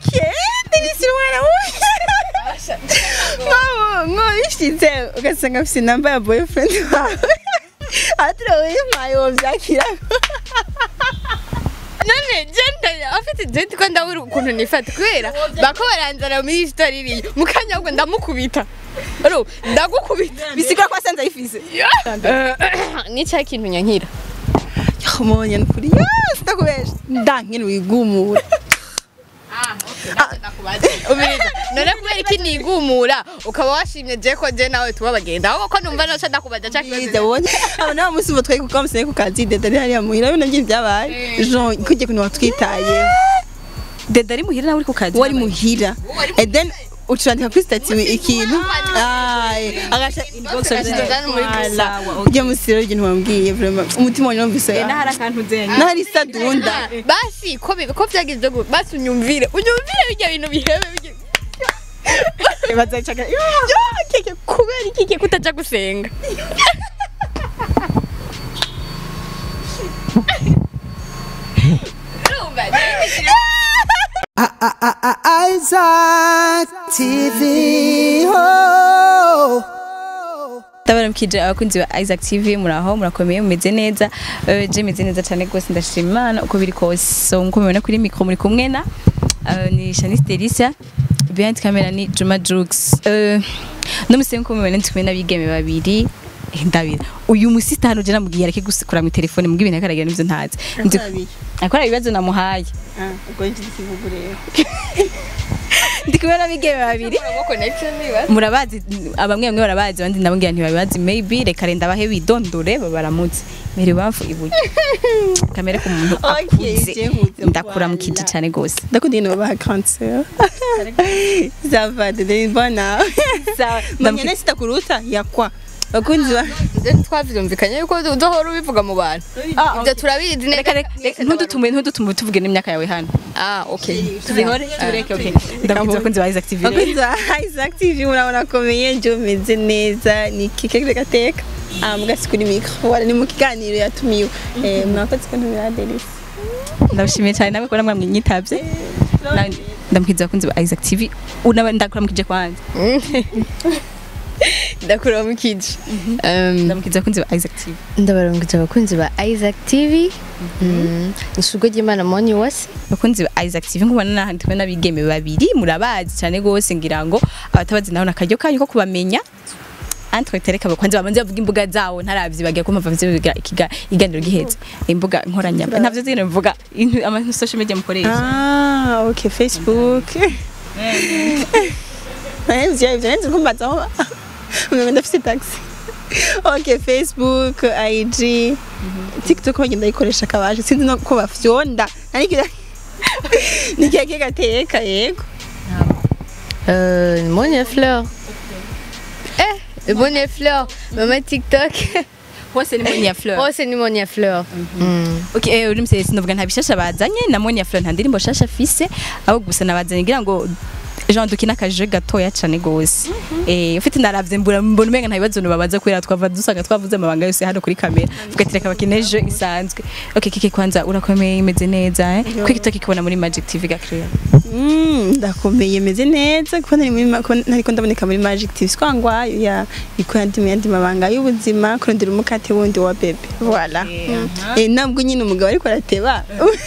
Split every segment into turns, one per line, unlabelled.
Denise umwana wawe ngo bishyitse ugasanga afite namba ya boyfriend wawe atira wimpaye uwo byakira
none jenda afite jenda ko ndabura ukuntu nifata kubera bako baranzana muri story iriya mu kanya ahubwo ndamukubita aro ndagukubita
bisigura ko asanze ayifise
ni cya kintu nyankira
umonye nukuri yose ndakubesha ndankene wigumura
ubiriza none kubera iki nigumura ukaba washimye je ko je nawe tuba bagenda ahubwo ko numva noca ndakubaza cya
Yize
kibazo
wonye abo nawe musi ubu twari kukamusene ku kazi dede ari hariya muhira bino byinshi byabaye jean kujya kuntu watwitaye
dede ari muhira nawe uri ku kazi
wari muhira and then ucurandika kuri stati ikintu Ay, agaca
Agashyize muri gusa.
ujya musi rero ibintu wambwiye vraiment umutima wanjye numvise
n'ahari akantu zenye
n'ahari sadunda
basi ko bi- ko byagize gutya basi unyumvire unyumvire bijya bintu bihebe bijya
bazacaga
Yo, keke kubera iki keke kutaja gusenga Urumva,
Isaac TV. Oh.
ndabaramukije abakunzi ba Isaac TV muraho murakomeye mumeze neza Eh, je meze neza cyane rwose ndashima Imana uko biri kose so nkuko mubibona kuri micro muri kumwe na eh, ni Shanice Delicia behind camera ni Juma Jux Eh, no musi nkuko mubibona ndi kumwe n'abigeme babiri Eh, ndabira uyu musi tano je namubwiye areke gusekura mu telefone mbwa ibintu akaragira n'ivyo ntazi Ndi- akora ibibazo namuhaye
ubwo njye ikivugo rero
ndi kumwe n'abigeme babiri
urabona connection niba
murabazi abamwe bamwe barabazi abandi ndababwira ntibabibazi maybe reka renda bahe bidondore babaramutse mbere ibamfu iburyo kamere ku muntu
Okay,
akuze
je nkuze
ndakuramukije
voilà.
cyane gose
ndakunda ibintu babaha cancer zava dede mbona manyene sitakuruta yakwa bakunzi ba
twavyumvikanye yuko uzohora ubivuga mu bantu ibyo turabizi neza
reka reka ntudutume ntudutume tuvuge n'imyaka yawe hano
ah okay
tubihore tureke okay ndakuzi abakunzi ba Isaac TV
bakunzi ba Isaac TV murabona akomeye nje umeze neza ni kike gateka ah mugasi kuri micro wala ni mu kiganiro yatumiwe eh mwakoze ko ntumira Delis
ndabashimiye cyane nawe kubona mwamwitabye Nawe ndamukiza abakunzi ba Isaac TV unaba ndakuramukije kwanza
ndakuramukije Um,
ndamukiza abakunzi ba Isaac TV
ndabarungije abakunzi ba Isaac TV Mm, isugo ry'Imana moni wase
bakunzi ba Isaac TV nkubona n'ahandi twe n'abigeme babiri murabazi cyane gose ngira ngo abatabazi naho nakaryo kanyu ko kubamenya Antre tereka bakwanze bamanze bavuga imbuga zawo ntaravyi bagiye kumva vyo biga ikiga iganiro giheze imbuga nkoranya ntavyo zine mvuga intu- ama social media mukoresha
ah okay Facebook eh bya bya nzi kumbaza aho mwe ndafite taxi okay Facebook IG TikTok ho ngenda ikoresha kabaje sinzi no ko bafyonda ariko ni keke gateka yego
Euh, Monia Fleur. Eh, Monia Fleur. Mama TikTok.
hose ni Monia Fleur
Oh, c'est ni Monia Fleur. Mm.
okay eh uri msese sinovuga nta bishasha bazanye na Monia Fleur nta ndirimbo shasha fise aho gusa nabazanye ngira ngo Jean dukina akaje gatoya cane gose eh ufite naravye mbura mbona umenga nta bibazo babaza kubera twava dusanga twavuze amabanga yose hano kuri kamera tugatereka bakineje isanzwe okay kike kwanza urakomeye imeze neza eh kwiki tukikubona muri Magic TV gakriya
Mm, ndakomeye meze neza kuko nari muri ma- ko nariko ndaboneka muri Magic TV swangwayo ya iko yandi yandi mabanga y'ubuzima kurondera umukate wundi wa bebe voilà Mm. eh nabwo nyine umugabo ariko arateba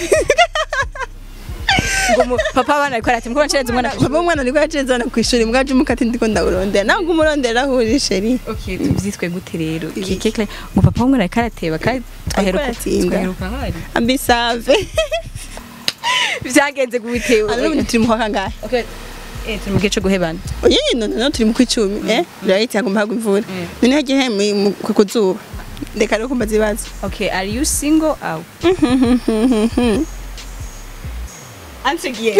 ngo papa bana ariko arati mko ncereza umwana
papa umwana ariko yacezana ku ishuri mbwaje umukate ndiko ndawurondera nabwo umurondera aho uri sheri
okay tuvyitwe gute rero kike kle ngo papa w'umwana ariko arateba kandi twaheruka
aratinda.
twaheruka hari
ambisave
vyagenze gubitewe
ano n'ubundi turi mu kwa kangahe
okay eh turi mu gihe cyo guhebana
oye no no turi mu kwicumi eh birahita hagomba hagwa imvura none hagiye mu ku kuzuba reka rero kumbaza ibibazo
okay are you single aw answer again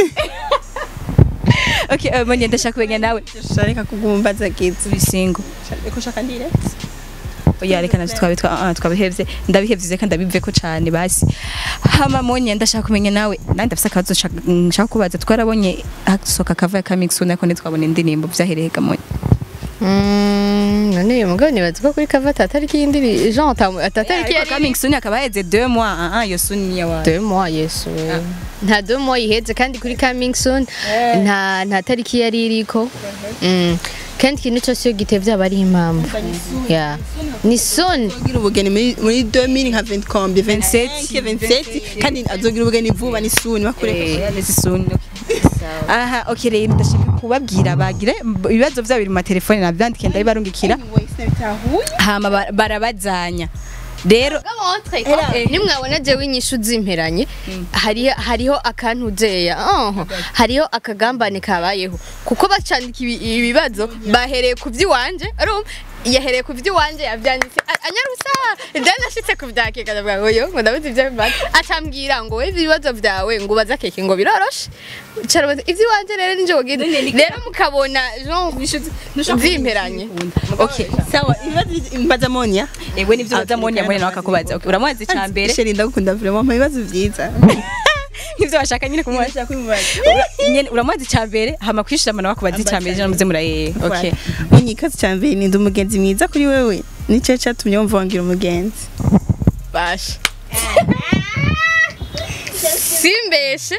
okay uh, mwenye ndashaka kumenya nawe
reka kugumbaza kids
uri single
reka ushaka ndire
oya reka navyo twabe twa- ah, twabihevye ndabihevye kandi ndabiveko cane basi hama mwenye ndashaka kumenya nawe nandi ndafise akabazo nshaka- nshaka kubaza twarabonye hasohoka kava ya coming soon ariko ntitwabona indirimbo vyahereye ga mwenye
Mm, none uyu mugabo nibaza ko kuri kava atatariki y'indi jean atamu- atatariki
ariko
yari
coming soon akaba haheze 2 mois ah ah iyo soon ni yawa
deux mois yesu nta deux mois iheze kandi kuri coming soon nta nta tariki yari iriko Mm. kandi ikintu cyose iyo gitevye aba ari impamvu Yeah. ni soon
azogira ubugeni muri muri 2000 nka 20 kombi 27 27 kandi azogira ubugeni vuba ni suni bakureka
ni soon aha okay rero ndashaka kubabwira bagire ibibazo byabo biri mu matelefone nabyandike ndabibarungikira hama ba- barabazanya rero
nimwabona jewe inyishu zimperanye hariho hariho akantuzeya oh, hariho akagambane kabayeho kuko bacandika ibi- ibibazo bahereye ku by'iwanje urumva yahereye ku by'iwanje yabyanditse a- anyarusa byanashitse ku bya keke ndavuga ngo yo ngo ndabuze ibyo bibazo acambwira ngo we ibibazo byawe ngo ubaza keke ngo biroroshe carabaza iby'iwanje rero ninje wogenda rero mukabona genre zimperanye
okay
sawa ibibazo mbaza monya
ewe nivyo bazamoni yamone nawe akakubaza Okay, uramubaza icya mbere
sheri ndagukunda vraiment mu bibazo byiza
nivyo bashaka nyine kumubaza
Ndashaka kumubaza
nyene uramubaza icya mbere hama kwishirama nawe akubaza icya mbere je muze muraye okay
Unyi ikazi cya mbere ni ndi umugenzi mwiza kuri wewe nicyo cyatumye wumva wangira umugenzi
basha simbeshe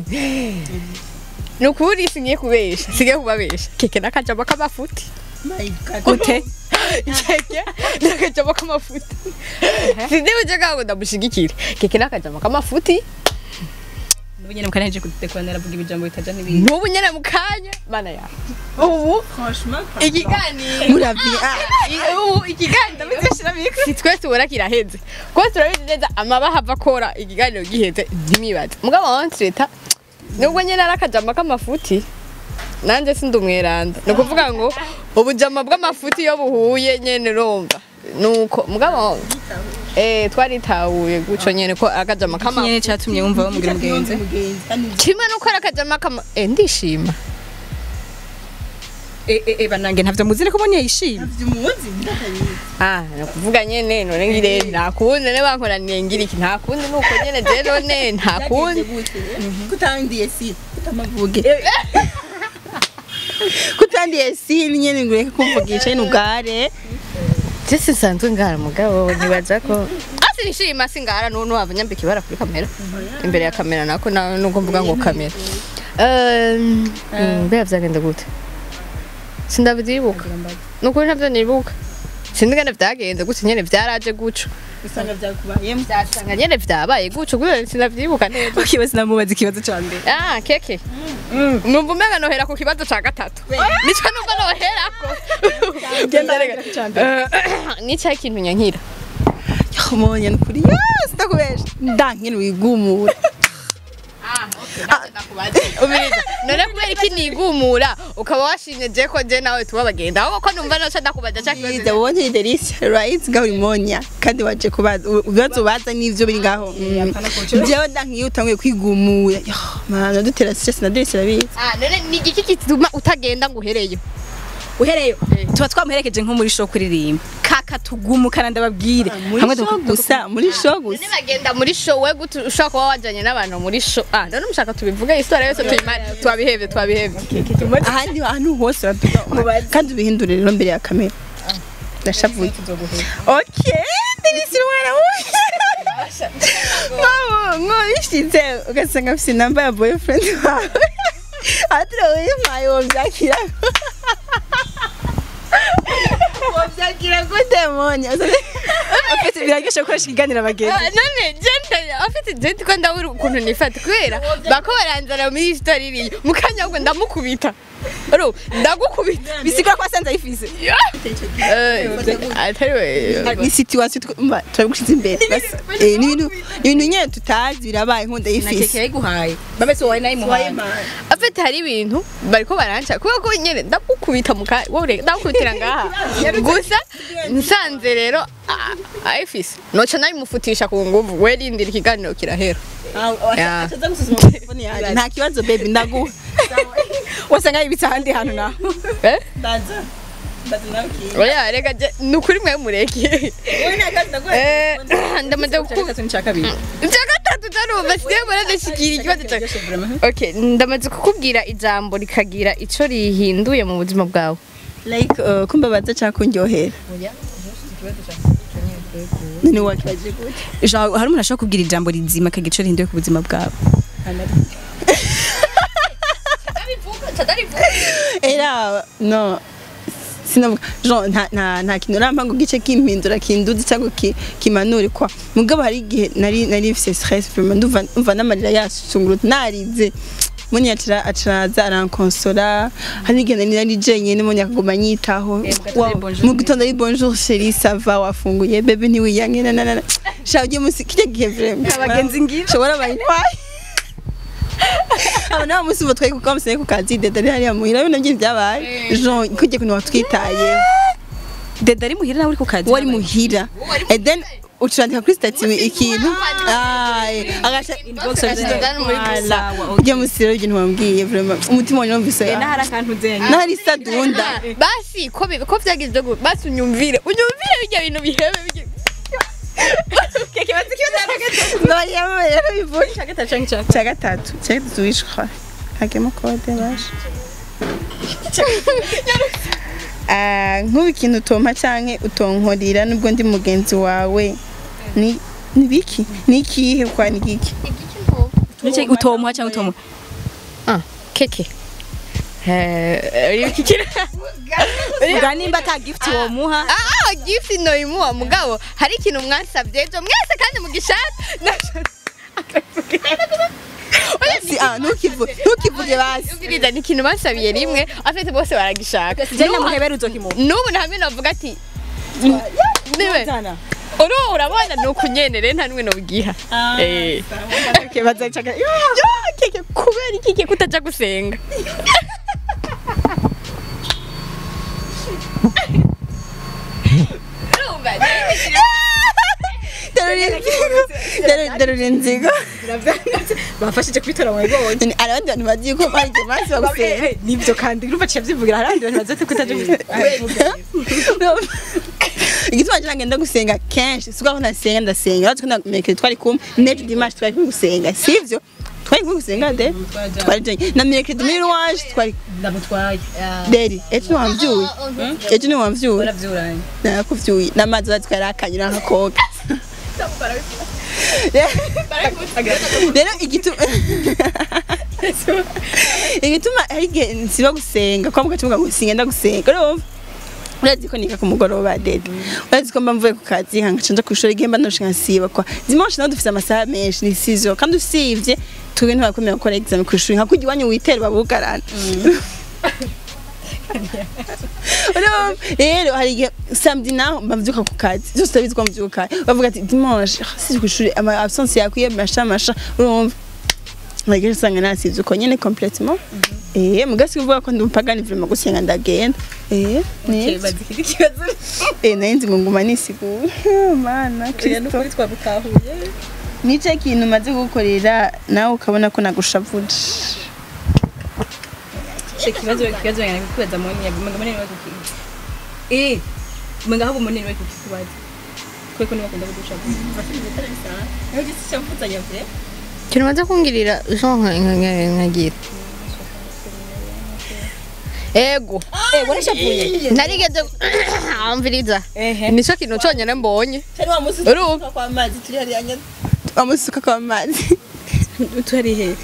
ni ukuri singiye kubesha singiye kubabesha keke n'akajamo k'amafuti
gute
keke n'akajamo k'amafuti sindibuje kago ndamushigikire keke n'akajamo k'amafuti
ubu nyene mukaneje kudekorana aravuga ibijambo bitaja n'ibindi
n'ubu nyene mu kanya mana ya ubu ikiganiro
muravye ah
I- ubu ikiganiro si twe tubona kiraheze kuko turabizi neza amabaha ava akora ikiganiro giheze ntimwibaze mugabo wansi leta nubwo nyene ari akajama k'amafuti nanjye sindi umweranda ni ukuvuga ngo ubujama bw'amafuti iyo buhuye nyene urumva nuko mugabo eh twaritahuye guco nyene ko akajama k'amafuti
nyene cyatumye wumva bamugira umugenzi
kimwe nuko ari akajama k'ama eh ndishima
eh eh eh banange ntavyo muzine ko bonye yishimye
Ah, nakuvuga nyene none ngire nta kundi ne bankoraniye ngira iki nta kundi nuko nyene je none nta kundi
kutandiye si kutamavuge kutandiye si nyene ngureke kumvugisha n'ugare
je sinsanzwe ngara mugabo ntibaza ko asi nishima singara none abanyambika ibara kuri kamera imbere ya kamera nako na- nuko mvuga ngo kamera Um, mm, mbega vyagenda gute sindavyibuka nukuri ntavyo nibuka sinzi ngene vyagenze gute nyene vyaraje guco
usanga byakubayemo
vyasanga nyene vyabaye guco kubera sindavyibuka neza
okay sinamubaza ikibazo ca mbere
Ah, keke. Numva umenga nohera ku kibazo ca gatatu. Nico numva noherako. Eh, Nico ikintu nyankira.
monya nukuri yes ndakubesha ndankene wigumura
Umiriza. None kubera iki nigumura ukaba washimye je ko je nawe tuba bagenda. Ahubwo ko numva noca ndakubaza ca
Iza
kibazo.
wonye delicious right ngaho monya kandi waje kubaza ibibazo baza n'ivyo biri ngaho jewe ndankiye utanguye kwigumura Yo, mana dutera stress na delicious rabizi
Ah, none ni igiki kituma utagenda ngo uhereyo?
uhereyo tuba twamuherekeje nko muri show kuririmba kaka tugumukana ndababwire
muri
Hamwe
show
tuka-
gusa muri show
None
gusa
bagenda muri show we gute ushaka kuba wajanye n'abantu muri show. Ah, none mushaka tubivuge histoire yose tuyimare twabihevye twabihevye.
ahandi ahantu hose batuga kandi ubihindure rero mbere ya kamera ndashavuye okay delicious mwana wowe ngo bishize ugasanga afite namba ya boyfriend wawe atira wimpaye wovyakira wovyakira gute monya
Afite biraryoshe gukoresha ikiganiro abagenzi
Ah, none jenda afite jenda ko ndabura ukuntu nifata kubera bako baranzana muri histoire iriya mukanya ahubwo ndamukubita ro ndagukubita
bisigura ko asanze ayifise
Eh, atari we
ni situation twumva turabushize imbere Basi, eh, ni ibintu ni ibintu nyene tutazi birabaye nkunda
na keke
y'ifisi
yayiguhaye babese wowe nayimuhaye
afite hari ibintu bariko baranca kubera ko nyene ndagukubita mukanya wowe ndagukubitira ngaha gusa nsanze rero ah, ayifise noca nabimufutisha ku nguvu we rindira ikiganiro kirahera Yeah.
acaza gusuzuma telefone yanjye nta kibazo baby ndaguha
wasanga yibitse ahandi hantu naho
Eh?
ndaza ndaza nawe kiye
oya rega je ni ukuri mwe mureke
wowe nta kibazo ndaguha
Eh, ndamaze
icya gatatu n'icya kabiri
icya gatatu tarumva sigiye muradashikira ikibazo cyawe okay ndamaze kukubwira ijambo rikagira ico rihinduye mu buzima bwawe
like uh, kumbabaza cyangwa kundyohera none wakibaje gute
Genre, hari umuntu ashobora kubwira ijambo rizima akagira ico rihinduye ku buzima bwawe
era no sinavuga genre nta nta nta kintu rampa ngo gice kimpindura kinduzi cyangwa ki- kimanure kwa mugabo hari igihe nari nari mfise stress vraiment ndumva ndumva n'amarira yasungurutse narize muni acara acaraza arankonsora hari igihe nari nari jenyine muni akaguma nyitaho
Eh, mu gatondo
Wow,
ari bonjour.
mu gitondo ari bonjour chérie ça va wafunguye bebe ntiwiyange na na na sha ugiye musi kirya gihe vraiment
Abagenzi ngira.
shobora bayintwaye aba nabo musi uva twari kuko bamusenye ku kazi dede ari hariya muhira bino byinshi byabaye jean kujya kuntu watwitaye
dede ari muhira nawe uri ku kazi
wari muhira and then ucurandika kuri stati ikintu Ay, agaca Voilà. ujya musi rero ibyo ntiwambwiye vraiment umutima wanjye numvise
Eh, n'ahari akantu uzenya
n'ahari sadunda
basi ko bi- ko vyagize gutya basi unyumvire unyumvire bijya bintu bihebe bijya
Ndabanyama rero bivuye cya gatatu cya gatatu wishwa hagemo kode basha Ah, nk'ubu ikintu utompa canke utonkorera nubwo ndi mugenzi wawe ni ni biki ni ikihe kwa ni giki
Nice utomuha cyangwa utomuha
ah keke eh iki kira
ubwa nimba ata gift womuha
ah gift no imuha mugabo hari ikintu mwansabye ejo mwese kandi mugishaka
si ah ntukivuge ntukivuge basi
Ubwiriza ni ikintu bansabiye rimwe afite bose baragishaka
je namuhebera uzokimuha
n'ubu ntamwe navuga ati niwe uru urabona ni ukunyenere nta n'umwe nobugiha eh
Okay, bazacaka
yo keke kubera iki keke kutaja gusenga Urumva,
darura inzigo
bafashije kwitora mu bibonye
hari abandi bantu bagiye ko bari igihe basi bagusenga
nibyo kandi urumva ciye byivugira hari abandi bantu bazote kutaje
igituma ngira ngenda gusenga kenshi siko aho nasenga ndasenga uretse ko na mereke twari kumwe nejo dimanche twari kumwe gusenga sivyo twari kumwe gusenga de twari janye na mereke muri louange twari
ndamutwaye
deri ejo ntiwamvyuye ejo ntiwamvyuye
baravyuranye
nakuvyuye n'amazi batwara akanyura nkakoga rero igituma igituma hari igihe nsiba gusenga kwa mugace muga ngo singenda gusenga urumva urazi ko nika ku mugoroba dede urazi ko mba mvuye ku kazi nkangaca nja kwishura igihe mba ndoshe nkasiba kwa dimanche naho dufise amasaha menshi ni sizo kandi usivye twebwe ntibakomeye gukora examen kwishuri nka kurya iwanyu witera babugarana Urumva? rero hari igihe samedi naho mbavyuka ku kazi zose utabizi ko mvyuka bavuga ati dimanche ah, si kwishuri ama absence yakwiye masha masha urumva Nagera usanga nasivye uko nyene complètement eh mugasi kuvuga ko ndi umupagani vraiment gusenga ndagenda eh ni
bazikiri kibazo
eh narinzi ngo nguma nisigura mana kristo
nukuri twagutahuye
nice kintu maze gukorera nawe ukabona ko nagushavuje
ikibazo ikibazo yana kubaza moni yagumaga moni wa kukiza eh mwenga habo moni wa kukibaza kweko niba kunda kudusha
ikintu maze kungirira jean nkagira ego
eh warashavuye
narigeze amviriza
ehe
nico kintu conyene mbonye Urumva?
kwa mazi turi hariya nyene wamusuka kwa mazi
turi he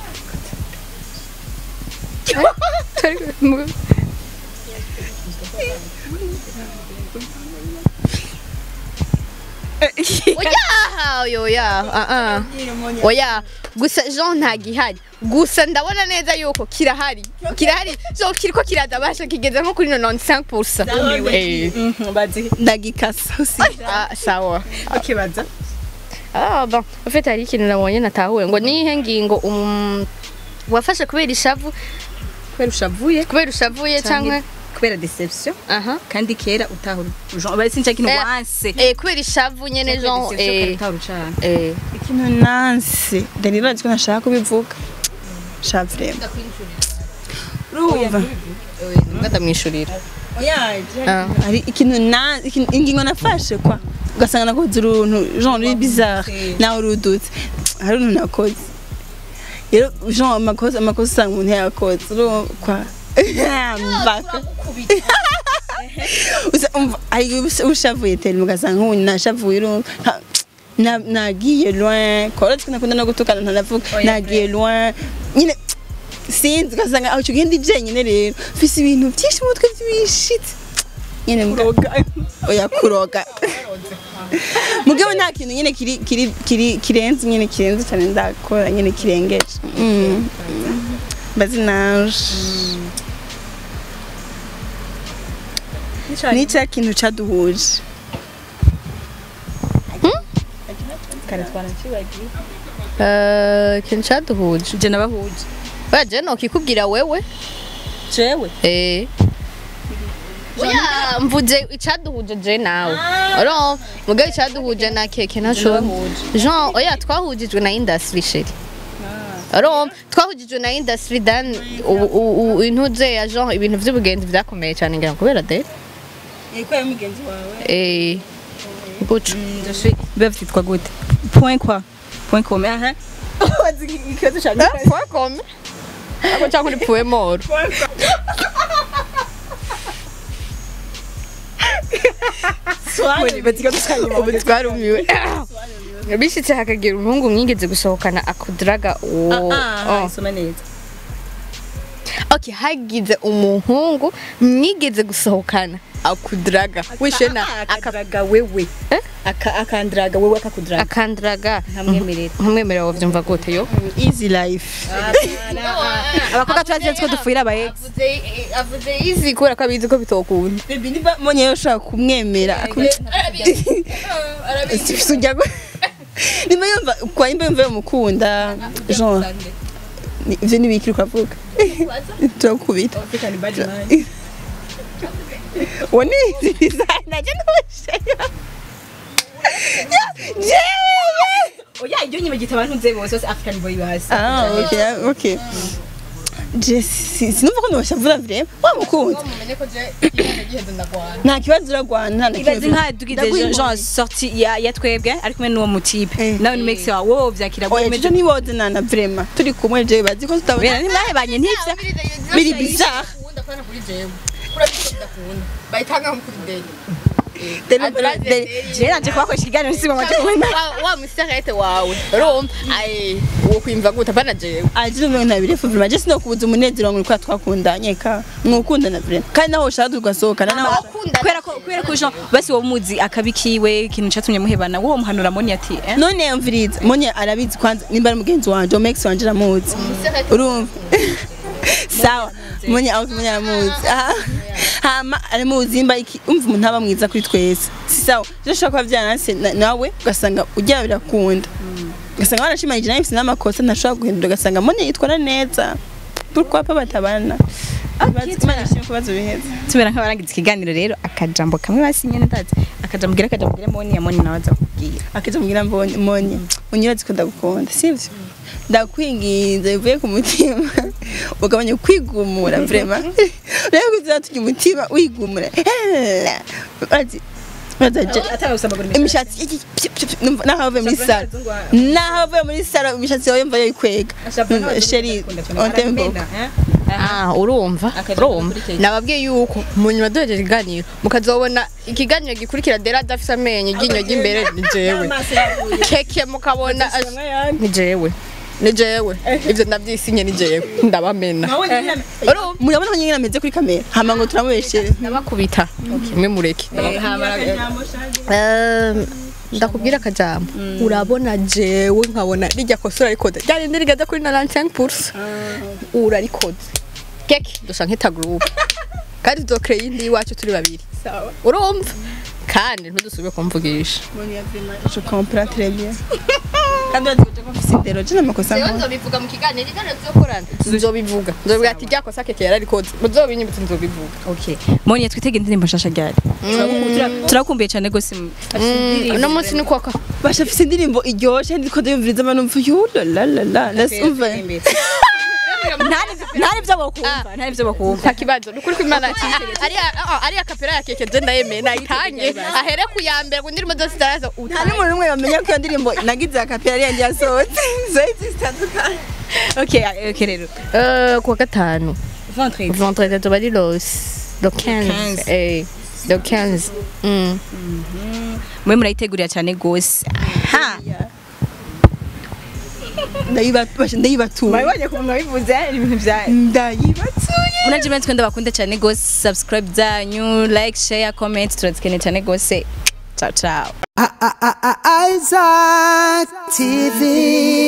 oya oya oya ah ah oya gusa jean ntagihari gusa ndabona neza yuko kirahari kirahari so kiriko kiradabasha kigeze nko kuri 95% eh
bazi
ndagikasa usi
ah sawa
ukibaza
ah bon en fait hari ikintu nabonye natahuye ngo nihe ngingo um, wafashe kubera ishavu
kwera ushavuye
kubera ushavuye cyangwa
kubera deception
aha
kandi kera utahura Jean bari sinca kintu
Eh,
wanse
eh kubera ishavu nyene jean eh
utahura ucana
eh
ikintu nanse dani urazi ko ntashaka kubivuga sha vraiment urumva
ngadamwishurira ah
hari ikintu na ikintu- ingingo nafashe kwa ugasanga nakoze uruntu genre ruri bizarre nawe urudutse hari uruntu nakoze rero genre amakosa amakosa usanga umuntu yakoze urumva kwa mbaka Usa- umva, hari ubus- ushavuye tele ugasanga nk'ubu nashavuye urumva nta- na- nagiye loin kora nakunda no gutukana ntanavuga nagiye loin nyine sinzi ugasanga aho icyo gihe ndi jenyine rero mfise ibintu byinshi mu mutwe by'ibishitse nyine kuroga oya kuroga mugabo nta kintu nyine kiri kiri kiri kirenze nyine kirenze cyane ndakora nyine kirengeje Mm. mbazi naje ni cya kintu cyaduhuje
kare twanakibagiye
Eh, ikintu cyaduhuje
je nabahuje
baje nokikubwira wewe
jewe
Eh. Oya mvuze icaduhuje je nawe. Oro mugabe icaduhuje na keke naco. Jean oya twahujijwe na industry sheri. Oro twahujijwe na industry dan u- u- u- intuze ya Jean ibintu vy'ubugenzi vyakomeye cyane ngira ngo kubera de.
ko ya mugenzi wawe
Eh. Bucu.
biba vyitwa gute point quoi point com aha
ikibazo cyane
Kwa kome. Ako cyangwa uri puwe moro. Ubu twarumiwe. Bishitse hakagira umuhungu mwigeze gusohokana akudiraga uwo. Oh.
soma neza
Okay, hagize umuhungu mwigeze gusohokana akudiraga wishe na aka-
akadiraga wewe
Eh?
Aka- akandiraga wewe akakudiraga
akandiraga
ntamwemerera
nkamwemerera wavyumva gute yo
easy life
abakobwa turazi ko dufuira abaye
avuze izi kubera ko abizi ko bitokunda
baby niba mbonye yo ushaka kumwemera sujya gu- niba yumva kwa imba yumva yumukunda genre ni- ivyo nibikiri kwavuga turakubita uwo ni design naje nubusheyo jewe
oya iryo nyuma gita abantu nze bose bose african boy basi
ah okay okay je si- sinumva ko nubashavura vrema wamukunda nta kibazo uragwana nta
ibaze nka dugize genre sorti ya ya twebwe ari kumwe n'uwo mutipe
Eh.
nawe ni mix wa wowe vyakira
oya
gome
ejo niboze nana vrema turi kumwe je bazi ko tutabona
bera nimwahebanye ntivya
biri bizarre
je nanje kubakoresha ikiganiro sibo maje kubona
wa musirete wawe urumva ayi uwo kwimva gute apana jewe
aje no nta birefu vrema je sinokubuza umunezero ngo kwa twakundanye ka mwukundana vrema kandi naho ushaka tugasohokana naho
kubera ko kubera ko jean basi wowe muzi akabikiwe ikintu catumye muhebana wowe muhanura moni ati eh
none yamviriza monye arabizi kwanza nimba ari mugenzi wanje omex wanje aramuzi urumva sawa monye aho monye aramuzi Aha. hama aramuzi imba iki umva umuntu aba mwiza kuri twese si sawa rero ushobora kuba byananse na- nawe ugasanga ujya birakunda ugasanga wanashimanyije nawe mfite n'amakosa ntashobora guhindura ugasanga monye yitwara neza pourquoi pas batabana Imana ishimwe kubazo biheza
tumera nk'abarangiza ikiganiro rero akajambo kamwe basi nyene ndazi akajambo gira akajambo gira moni ya moni nawe aza kubwira
akija mbwira mbonye monye unyurazi ko ndagukunda sivyo ndakwinginze bivuye ku mutima ugabanya kwigumura vrema rero kuzatujya umutima wigumura urazi urazi
atagusambagura
imishatsi iki- pyi- pyi- pyi- numva- naho avuye muri saro naho avuye muri saro imishatsi yawe yumva yoyikwega sheri ontembo
Ah, urumva
Akajambo
urumva
gakurikira.
nababwiye yuko mu nyuma duhejeje ikiganiro mukazobona ikiganiro gikurikira dera adafise amenyo iryinyo ry'imbere ni jewe keke mukabona ni jewe ni jewe ivyo ndavyisinye ni jewe ndabamena urumva
murabona ko nyine ameze kuri kamera hama ngo turamubeshere
ndabakubita mwe mureke Ehm, ndakubwira akajambo urabona jewe nkabona rijya kosa urarikoze ryarindi rigeze kuri na 95% urarikoze keke dusa nk'ita group kandi tuzokreye iyindi iwacu turi babiri urumva kandi ntudusubire kumvugisha
je comprends très bien kandi urazi ko mfise indero je n'amakosa nkora
nzobivuga mu kiganiro ikiganiro tuzokorana nzobivuga nzobivuga ati rya kosa keke yararikoze muzobinyibutse nzobivuga
okay moni twitege indirimbo nshasha ryari turakumbuye cyane gose
uno munsi ni kwaka
basha afise indirimbo iryoshe ndiko ndayumviriza abantu mva yo la la la la let's umva
ntari byo bakumva ntari byo bakumva
nta kibazo ni ukuri kw'imana ari ari akapera ya keke je ndayemeye nayitange ahere ku ya mbere ngo indirimbo zose zitaraza
nta n'umuntu n'umwe bamenya ko iyo ndirimbo nagize akapera ariyo yasohotse zohita zitandukanye
okay okay rero
Eh, kuwa gatanu
vendredi
vendredi tuba ari los lo 15
15.
eh lo 15 mm.
mwe murayitegurira cyane gose
ha ndayibatuye ndayibatuye
mwabonye ko mwabivuze ibintu bya
ndayibatuye
munaje mwe twende bakunda cyane gose subscribe zanyu like share comment turazikeneye cyane gose ciao ciao
I- I- I- I- Isaac TV.